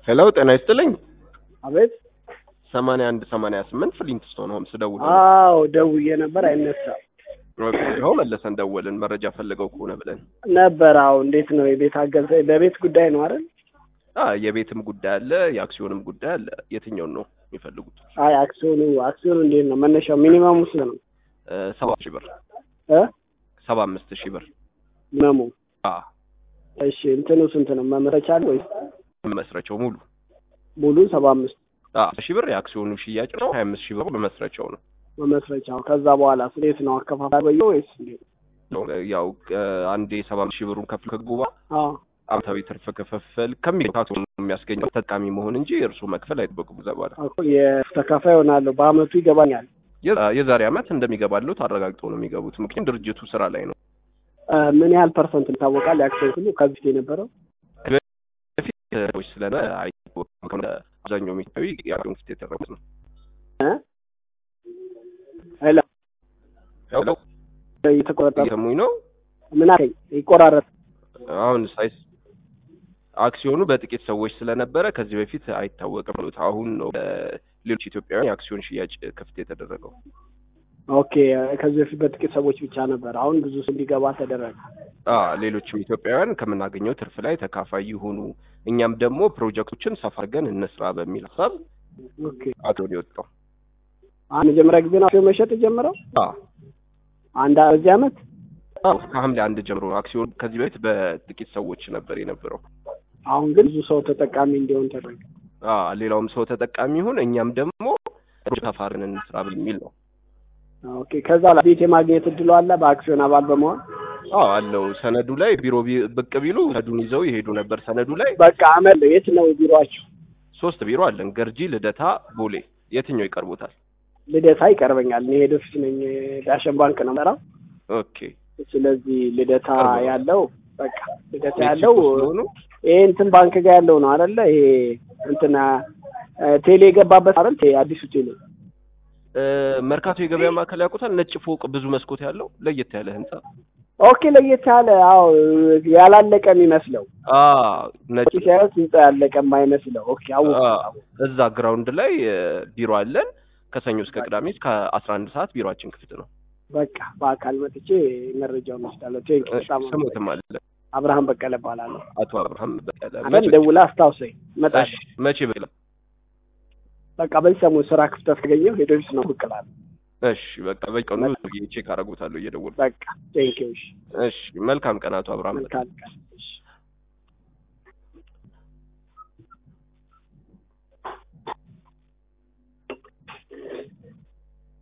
ሄሎ ጤና ይስጥልኝ። አቤት። ሰማንያ አንድ ሰማንያ ስምንት ፍሊንትስቶን ሆምስ ደውል አዎ ደውዬ ነበር፣ አይነሳም ይኸው መለሰን ደወልን መረጃ ፈልገው ከሆነ ብለን ነበር። አዎ እንዴት ነው የቤት አገዛ በቤት ጉዳይ ነው አይደል? አ የቤትም ጉዳይ አለ የአክሲዮንም ጉዳይ አለ። የትኛውን ነው የሚፈልጉት? አይ አክሲዮኑ አክሲዮኑ እንዴት ነው መነሻው? ሚኒመሙ ስንት ነው? እ ሰባ ሺህ ብር እ ሰባ አምስት ሺህ ብር ሚኒመሙ አ እሺ እንትኑ ስንት ነው? መመስረቻ አለ ወይስ መመስረቻው ሙሉ ሙሉ ሰባ አምስት አ ሺህ ብር የአክሲዮኑ ሽያጭ ነው። ሀያ አምስት ሺህ ብር መመስረቻው ነው። መመስረቻው ከዛ በኋላ እንዴት ነው አከፋፋይ በየው ወይስ እንዴት? ያው እ አንዴ ሰባ አምስት ሺህ ብሩን ከፍሎ ከግቡ በኋላ አዎ አመታዊ ትርፍ ክፍፍል ከሚካቱ የሚያስገኘው ተጠቃሚ መሆን እንጂ እርሱ መክፈል አይጠበቅም። እዛ በኋላ እኮ የተካፋይ ሆናለሁ በአመቱ ይገባኛል። የ- የዛሬ አመት እንደሚገባሉት አረጋግጠው ነው የሚገቡት። ምክንያቱም ድርጅቱ ስራ ላይ ነው። እ ምን ያህል ፐርሰንት ይታወቃል? የአክሲዮን ሁሉ ከዚህ በፊት የነበረው በፊት ሰዎች ስለነ አይታወቅም። አብዛኛው ኢትዮጵያዊ የአክሲዮን ክፍት የተደረጉት ነው። እ ሄሎ ያው እየተቆረጠ እየሰሙኝ ነው። ምን አለኝ ይቆራረጥ አሁን ሳይስ አክሲዮኑ በጥቂት ሰዎች ስለነበረ ከዚህ በፊት አይታወቅም። አሁን ነው ሌሎች ኢትዮጵያውያን የአክሲዮን ሽያጭ ክፍት የተደረገው። ኦኬ ከዚህ በፊት በጥቂት ሰዎች ብቻ ነበር። አሁን ብዙ ሰው እንዲገባ ተደረገ። አ ሌሎችም ኢትዮጵያውያን ከምናገኘው ትርፍ ላይ ተካፋይ ይሁኑ፣ እኛም ደግሞ ፕሮጀክቶችን ሰፋ አድርገን እንስራ በሚል ሀሳብ ኦኬ አክሲዮን የወጣው። አሁን መጀመሪያ ጊዜ ነው አክሲዮን መሸጥ የጀመረው አ አንድ በዚህ አመት አዎ ከሐምሌ አንድ ጀምሮ አክሲዮን ከዚህ በፊት በጥቂት ሰዎች ነበር የነበረው። አሁን ግን ብዙ ሰው ተጠቃሚ እንዲሆን ተደረገ። አ ሌላውም ሰው ተጠቃሚ ይሁን፣ እኛም ደግሞ ሰፋ አድርገን እንስራ በሚል ነው። ኦኬ ከዛ ላይ ቤት የማግኘት እድሉ አለ በአክሲዮን አባል በመሆን አዎ አለው። ሰነዱ ላይ ቢሮ ቢ- ብቅ ቢሉ ሰነዱን ይዘው ይሄዱ ነበር። ሰነዱ ላይ በቃ አመል የት ነው ቢሮአችሁ? ሶስት ቢሮ አለን፣ ገርጂ፣ ልደታ፣ ቦሌ። የትኛው ይቀርቦታል? ልደታ ይቀርበኛል። እኔ ሄድ ኦፊስ ነኝ፣ ዳሸን ባንክ ነው የምሰራው። ኦኬ ስለዚህ ልደታ ቅርብ ነው። ያለው በቃ ልደታ ሜክሲኮ ያለው ስለሆኑ ይሄ እንትን ባንክ ጋር ያለው ነው አይደለ? ይሄ እንትና እ ቴሌ የገባበት አይደል? ቴ- አዲሱ ቴሌ እ መርካቶ የገበያ ማዕከል ያውቁታል? ነጭ ፎቅ ብዙ መስኮት ያለው ለየት ያለ ህንጻ። ኦኬ ለየት ያለ አዎ፣ ያላለቀ የሚመስለው አ ነጭ ሲያዩት ህንጻ ያለቀ የማይመስለው ኦኬ አወኩ አ እዛ ግራውንድ ላይ እ ቢሮ አለን። ከሰኞ እስከ ቅዳሜ እስከ አስራ አንድ ሰዓት ቢሮአችን ክፍት ነው። በቃ በአካል መጥቼ መረጃውን ወስዳለሁ። ቴንክ እ በጣም ስሙትም አለ አብርሃም በቀለ እባላለሁ። አቶ አብርሃም በቀለ። አንተም ደውላ አስታውሰኝ እመጣለሁ። እሺ፣ መቼ ብላ? በቃ በዚህ ሰሞን ስራ ክፍተት ካገኘሁ ሄዶ ኦፊስ ነው ብቅ እላለሁ። እሺ፣ በቃ በቀኑ ቼክ አደርጉታለሁ እየደወሉ። በቃ ቴንክ ዩ። እሺ፣ መልካም ቀን አቶ አብርሃም። መልካም ቀን